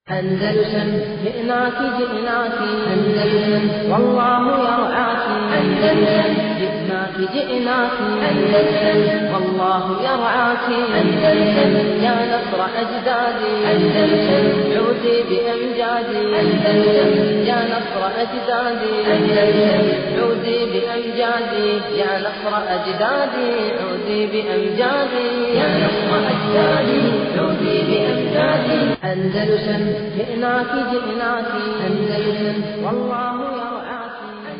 أندلسن جئناك جئناك أندلسن والله يرعاك أندلسن جئناك جئناك أندلسن والله يرعاك أندلسن يا نصر أجدادي أندلسن عودي بأمجادي أندلسن يا نصر أجدادي أندلسن عودي بأمجادي يا نصر أجدادي عودي بأمجادي يا نصر أجدادي عودي بأمجادي أندلسن جئناك جئناك أندلسن والله يرعاك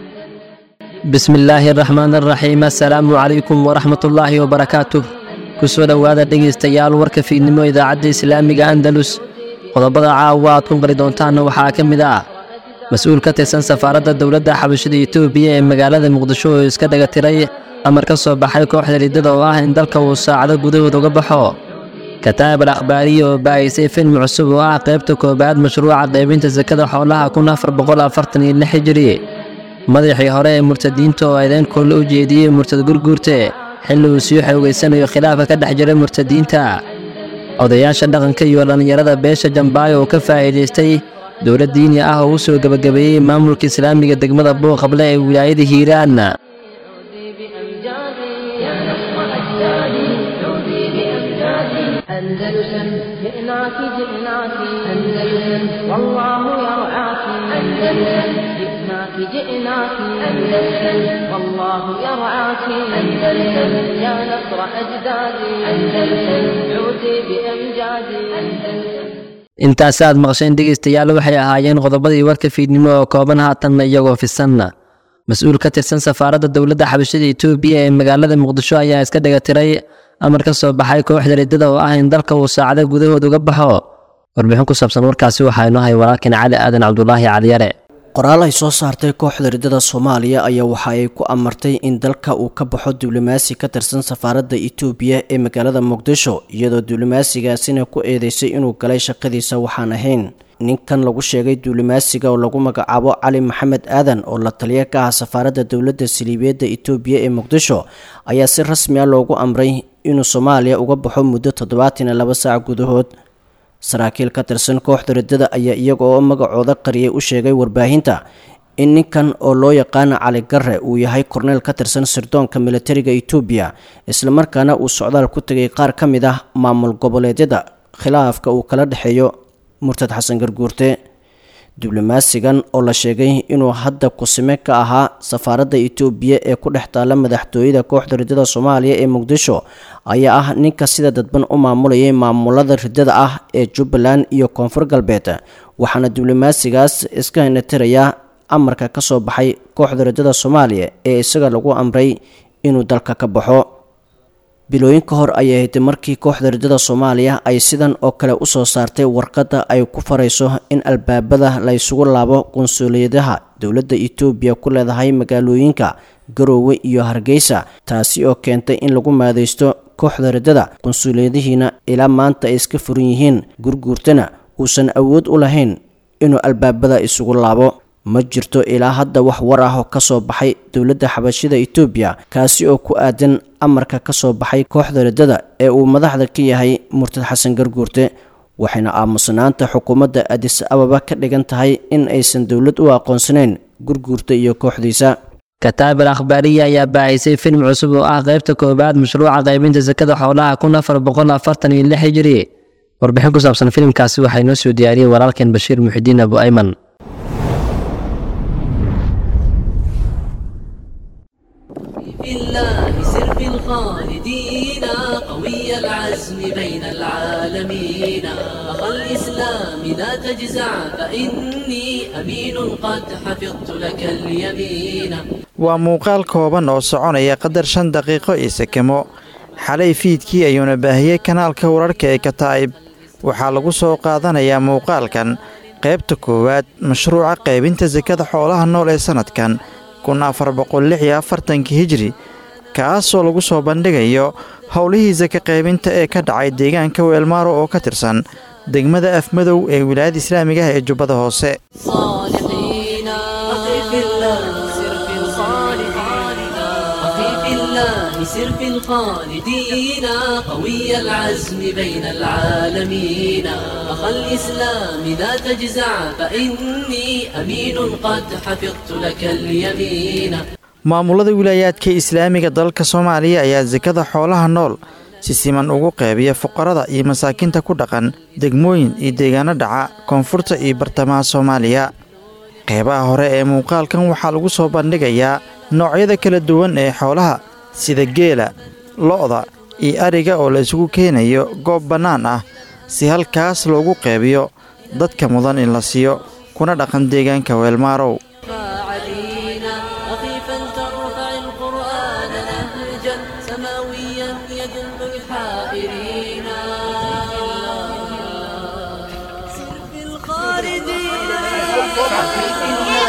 bismi illaahi araxmaan araxiim assalaamu calaykum waraxmatullaahi wabarakaatuh kusoo dhowaada dhegaystayaal warka fiidnimo idaacadda islaamiga andalus qodobada caawa aad ku qali doontaanna waxaa ka mid ah mas-uul ka tirsan safaaradda dowladda xabashada etoobiya ee magaalada muqdisho oo iska dhaga tiray amar ka soo baxay kooxda liidada oo ah in dalka uu saacado gudahood uga baxo kataab al akhbaariya oo baahisay film cusub oo ah qaybta koowaad mashruuca qaybinta sakada xoolaha kun afar boqol afartan iyo lix hijiri madaxii hore ee murtadiinta oo eedeyn koolle u jeediyey murtad gurguurte xilli uu sii xoogaysanayo khilaafka ka dhex jira murtadiinta odayaasha dhaqanka iyo dhallinyarada beesha jambaayo oo ka faa'iidaystay dowlad diini ah oo u soo gebagabeeyey maamulka islaamiga degmada booqable ee wilaayada hiiraan عودي بأمجادي يا نصر أجدادي عودي بأمجادي أندلسن جئناك جئناك أندلسن والله يرعاك أندلسن جئناك جئناك أندلسن والله يرعاك أندلسن يا نصر أجدادي أندلسن عودي بأمجادي أندلسن intaasi aad maqasheen dhegaystayaal waxay ahaayeen qodobadii warka fiidnimo oo kooban haatanna iyagoo fisanna mas-uul ka tirsan safaaradda dowladda xabashada etoobiya ee magaalada muqdisho ayaa iska dhaga tiray amar ka soo baxay kooxda liidada oo ah in dalka uu saacado gudahood uga baxo warbixin ku saabsan warkaasi waxaa inoo hay walaalkan cali aadan cabdulaahi caliyare qoraal ay soo saartay kooxda riddada soomaaliya ayaa waxa ay ku amartay in dalka uu ka baxo diblomaasi ka tirsan safaaradda itoobiya ee magaalada muqdisho iyadoo diblomaasigaasina ku eedeysay inuu galay shaqadiisa waxaan ahayn ninkan lagu sheegay diblomaasiga oo lagu magacaabo cali maxamed aadan oo la taliya ka ah safaaradda dowladda saliibiyeedda itoobiya ee muqdisho ayaa si rasmi ah loogu amray inuu soomaaliya uga baxo muddo toddobaatan iyo laba saac gudahood saraakiil ka tirsan kooxda riddada ayaa iyaga oo magacooda qariyay u sheegay warbaahinta in ninkan oo loo yaqaana cali garre uu yahay korneyl ka tirsan sirdoonka militariga itoobiya islamarkaana uu socdaal ku tegay qaar ka mid ah maamul goboleedyada khilaafka uu kala dhexeeyo murtad xasan garguurte diblomaasigan oo la sheegay inuu hadda kusime ka ahaa safaaradda itoobiya ee ku dhex taalla madaxtooyada kooxda riddada soomaaliya ee muqdisho ayaa ah ninka sida dadban u maamulayay maamulada riddada ah ee jubbaland iyo koonfur galbeed waxaana diblomaasigaas iska hinatirayaa amarka ka soo baxay kooxda riddada soomaaliya ee isaga lagu amray inuu dalka ka baxo bilooyin ka hor ayay ahayd markii kooxda riddada soomaaliya ay sidan oo kale usoo saartay warqadda ay ku farayso in albaabada la ysugu laabo qunsuliyadaha dowladda itoobiya ku leedahay magaalooyinka garoowe iyo hargeysa taasi oo keentay in lagu maadeysto kooxda riddada qunsuliyadihiina ilaa maanta ay iska furan yihiin gurguurtana uusan awood u lahayn inuu albaabada isugu laabo ma jirto ilaa hadda wax war ah oo ka soo baxay dowladda xabashida itoobiya kaasi oo ku aadan amarka ka soo baxay kooxda riddada ee uu madaxda ka yahay murtad xasan garguurte waxayna aamusnaanta xukuumadda adis ababa ka dhigan tahay in aysan dowlad u aqoonsanayn gurguurta iyo kooxdiisa kataab al akhbaariya ayaa baahisay film cusub oo ah qaybta koowaad mashruuca qaybinta sakada xoolaha kun afar boqol afartan iyo lix hijiri warbixin ku saabsan filimkaasi waxaa inoo soo diyaariyey walaalkeen bashiir muxidiin abu ayman في الله سر في الخالدين قوي العزم بين العالمين أخا الإسلام لا تجزع فإني أمين قد حفظت لك اليمين waa muuqaal kooban oo soconaya qadar shan daqiiqo iyo sekemo xalay fiidkii ayuuna baahiyey kanaalka wararka ee kataa'ib waxaa lagu soo qaadanayaa muuqaalkan qaybta koowaad mashruuca qaybinta sakada xoolaha nool ee sannadkan kun afar boqol lix iyo afartankii hijri kaasoo lagu soo bandhigayo howlihii saka qaybinta ee ka dhacay deegaanka weelmaaro oo ka tirsan degmada afmadow ee wilaayada islaamiga ah ee jubbada hoose صالحين أخي في الله سر في الصالحين أخي في الله سر في الخالدين قوي العزم بين العالمين أخا الإسلام لا تجزع فإني أمين قد حفظت لك اليمين maamulada wilaayaadka islaamiga dalka soomaaliya ayaa sakada xoolaha nool si siman ugu qeybiya fuqarada iyo masaakiinta ku dhaqan degmooyin iyo deegaano dhaca koonfurta iyo bartamaha soomaaliya qeybaha hore ee muuqaalkan waxaa lagu soo bandhigayaa noocyada kala duwan ee xoolaha sida geela lo'da iyo ariga oo la isugu keenayo goob bannaan ah si halkaas loogu qeybiyo dadka mudan in la siiyo kuna dhaqan deegaanka weelmaarow علينا رفيفا ترفع القرآن نهجا سماويا يدل الحائرين سر في الخالدين سر في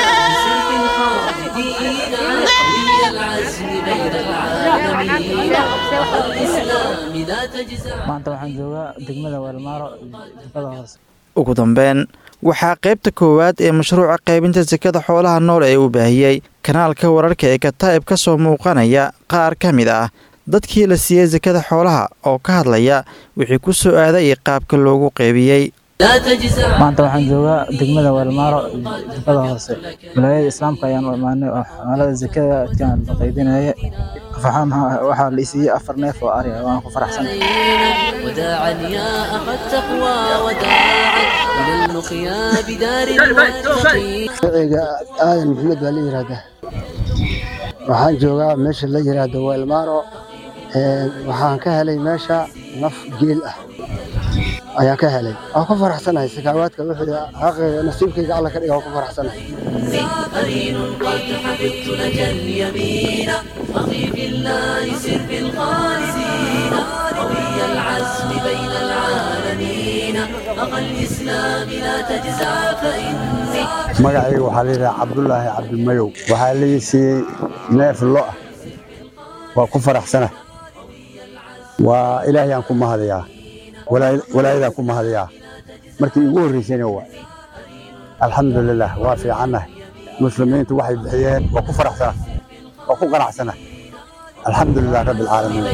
الخالدين قوي العزم بين العالمين الإسلام لا تجزع maanta waxaan joogaa degmada weelmaaro jubada hoose ugu dambeyn waxaa qaybta koowaad ee mashruuca qaybinta sakada xoolaha nool ee uu baahiyey kanaalka wararka ee kataa'ib ka soo muuqanaya qaar ka mid ah dadkii la siiyey sakada xoolaha oo ka hadlaya wixii ku soo aaday iyo qaabka loogu qeybiyey لا تجزع maanta waxaan joogaa degmada weelmaaro jubada hoose wilaayada islaamka ayaan u imaanay oo xamaalada zakada adkaan la qaybinaya faxaan waxaa la isiiyey afar neef oo ari ah waan ku faraxsan وداعا يا أخا التقوى وداعا إلى اللقيا بدار المتقين magaciga aadan maxamed baa la yidhaahdaa waxaan joogaa meesha la yidhaahdo weelmaaro Een, waxaan ka helay meesha naf geel ah ayaan ka helay waan ku faraxsanahay sakaawaadka wixii xaqayga nasiibkayga alla ka dhiga waan ku faraxsanahay قرين قد حفظت لك اليمين أخي في الله سر في الخالدين قوي العزم بين العالمين أخا الإسلام لا تجزع فإني magacayga waxaa la yidhaha cabdulaahi cabdimayow waxaa lii siiyey neef lo ah waa ku faraxsana waa ilaahayaan ku mahadayaa walaa- walaayadaan ku mahadayaa markii igu horreysayna waa alxamdulilah waa fiicannahay muslimiintu waxay bixiyeen waa ku faraxsana waa ku qanacsana alxamdulilah rabbi alcaalamiin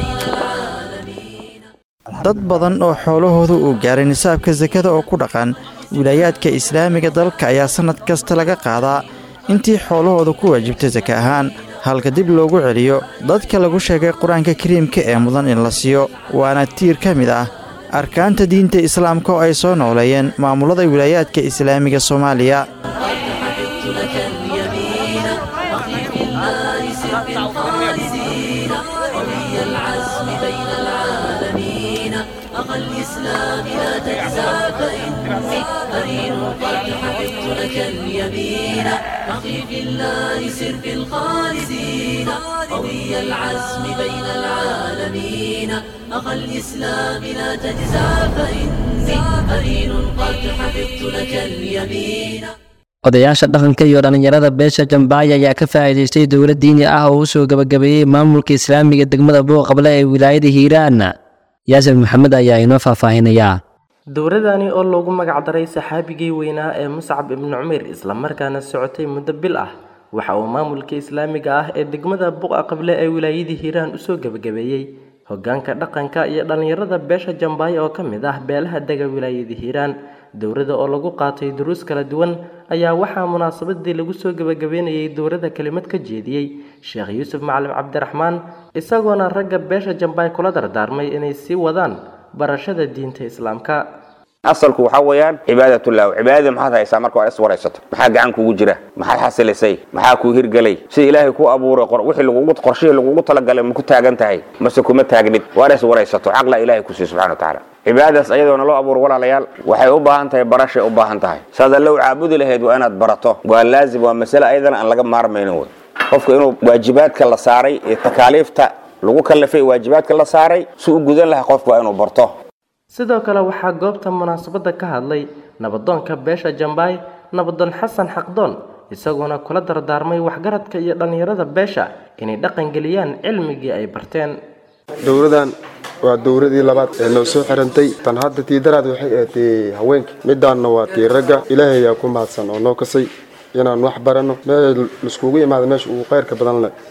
dad badan oo xoolahooda uu gaaray nisaabka sakada oo ku dhaqan wilaayaadka islaamiga dalka ayaa sannad kasta laga qaadaa intii xoolahooda ku waajibtay saka ahaan halka dib loogu celiyo dadka lagu sheegay qur-aanka kariimka ee mudan in la siiyo waana tiir ka mid ah arkaanta diinta islaamka oo ay soo nooleeyeen maamulada wilaayaadka islaamiga soomaaliya حفظت لك اليمين أخي في الله سر في الخالدين قوي العزم بين العالمين أخا الإسلام لا تجزع فإني قرين قد حفظت لك اليمين أخي في الله سر في الخالدين قوي العزم بين العالمين أخا الإسلام لا تجزع فإني قرين قد حفظت لك اليمين odayaasha dhaqanka iyo dhallinyarada beesha jambaaya ayaa ka faa'iidaystay dowlad diini ah oo u soo gabagabeeyey maamulka islaamiga degmada booqable ee wilaayada hiiraan yaasir maxamed ayaa inoo faahfaahinayaa dowladani oo loogu magacdaray saxaabigii weynaa ee muscab ibnu cumayr islamarkaana socotay muddo bil ah waxa uu maamulka islaamiga ah ee degmada buqa qable ee wilaayadii hiiraan usoo gebagabeeyey hogaanka dhaqanka iyo dhallinyarada beesha jambaaya oo ka mid ah beelaha dega wilaayadii hiiraan dowladda oo lagu qaatay duruus kala duwan ayaa waxaa munaasabadii lagu soo gebagabeynayay dowladda kelimad ka jeediyey sheekh yuusuf macalin cabdiraxmaan isagoona ragga beesha jambaay kula dardaarmay inay sii wadaan barashada diinta islaamka asalku waxaa weeyaan cibaadatullah cibaadada maxaad haysaa marka waa is waraysato maxaa gacan kugu jira maxaad xasilisay maxaa kuu hirgelay sida ilaahay ku abuuray qor- wixii lagugu qorshihii lagugu talagalay ma ku taagan tahay mase kuma taagnid waa is waraysato caqla ilaahay ku siiy subxana wa tacaala cibaadadaas ayadoona loo abuuro walaalayaal waxay u baahan tahay barashay u baahan tahay saad allow caabudi lahayd waa inaad barato waa laazim waa masale ayadana aan laga maarmaynin wey qofka inuu waajibaadka la saaray ee takaaliifta lagu kallifay waajibaadka la saaray si u gudan lahaa qofka waa inuu barto sidoo kale waxaa goobta munaasabadda ka hadlay nabadoonka beesha jambaay nabadoon xasan xaqdoon isagoona kula dardaarmay waxgaradka iyo dhallinyarada beesha inay dhaqangeliyaan cilmigii ay barteen dowladan waa dowladii labaad ee noo soo xirantay tan hadda tii daraad waxay ahayd tii haweenka midaanna waa tii ragga ilaahay ayaa ku mahadsan oo noo kasay inaan wax baranno meel laiskugu imaado meesha ugu khayrka badan leh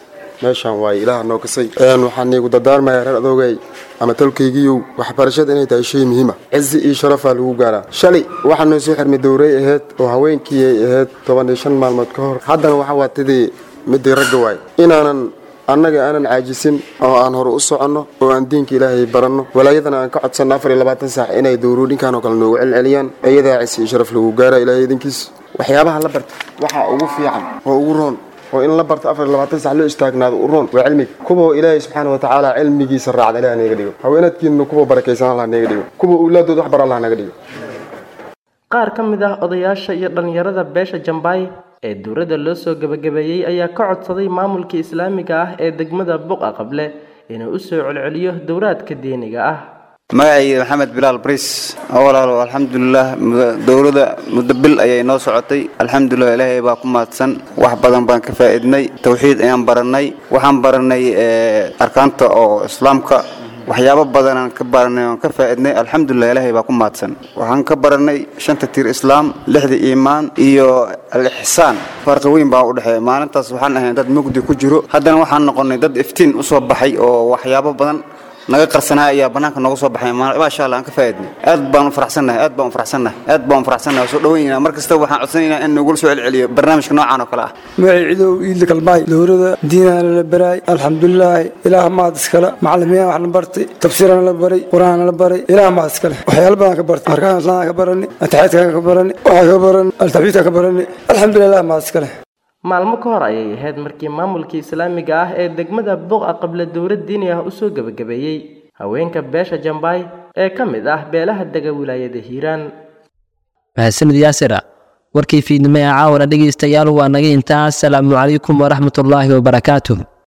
meeshaan waaye ilaaha noo kasay waxaan niigu dardaarmayaa reer adoogay ama tolkaygiiyow waxbarashada inay tahay shay muhiima cizi iyo sharafaa lagu gaaraa shalay waxaa noo soo xirmay dowray ahayd oo haweenkii ay ahayd toban iyo shan maalmood ka hor haddana waxa waa tidii midii ragga waay inaanan annaga aanan caajisin oo aan hore u soconno oo aan diinka ilaahay baranno walaayadana aan ka codsanno afar iyo labaatan saac inay dowruudhinkan oo kale noogu celceliyaan iyadaa cisi iyo sharaf lagu gaara ilaahay idinkiis waxyaabaha la barta waxaa ugu fiican oo ugu roon oo in la barto afar iyo labaatan sac loo istaagnaado u roon waa cilmiga kuwa ilaahay subxaana wa tacaala cilmigiisa raacda ilaah naga dhigo haweenadkiina kuwa barakaysan allah naga dhigo kuwa owlaadood wax bar allah naga dhigo qaar ka mid ah odayaasha iyo dhallinyarada beesha jambaay ee dowladda loo soo gebagabeeyey ayaa ka codsaday maamulka islaamiga ah ee degmada buqa qable inuu u soo celceliyo dowraadka diiniga ah magacayga maxamed bilaal bris walaalo alxamdulilah dowladda muddo bil ayay noo socotay alxamdulilah ilaahay baa ku mahadsan wax badan baan ka faa'iidnay towxiid ayaan barannay waxaan barannay arkaanta oo islaamka waxyaabo badanaan ka baranay oon ka faa'iidnay alxamdulilah ilaahay baa ku mahadsan waxaan ka barannay shanta tiir islaam lixda iimaan iyo al-ixsaan farqi weyn baa u dhexeeya maalintaas waxaan ahayn dad mugdi ku jiro haddana waxaan noqonnay dad iftiin u soo baxay oo waxyaabo badan naga qarsanaa ayaa banaanka nooga soo baxay maasha allah aan ka faa'iidnay aad baan u faraxsannahay aad baan u faraxsannahay aad baan u faraxsannahay soo dhaweynayna mar kasta waxaan codsanaynaa in nagula soo celceliyo barnaamijka noocan oo kale ah magacay cidow iidla kalbaay dowladda diinana la baraay alxamdulilaahi ilaah maad iskale macalimiin wax la bartay tafsiirana la baray qur-aanna la baray ilaah maad iskale waxyaalo badan ka bartay arkaan islaamka ka barani ataxiidka ka barani waxaa ka barani altaxbiidka ka barani alxamdulilah ilaah maad iskale maalmo ka hor ayay ahayd markii maamulka islaamiga ah ee degmada buqa qable dowlad diini ah usoo gebagabeeyey haweenka beesha jambaay ee ka mid ah beelaha dega wilaayada hiiraan mahadsanid yaasira warkii fiidnimo ee caawana dhegaystayaal waa naga intaa asalaamu calaykum waraxmatullaahi wabarakaatuh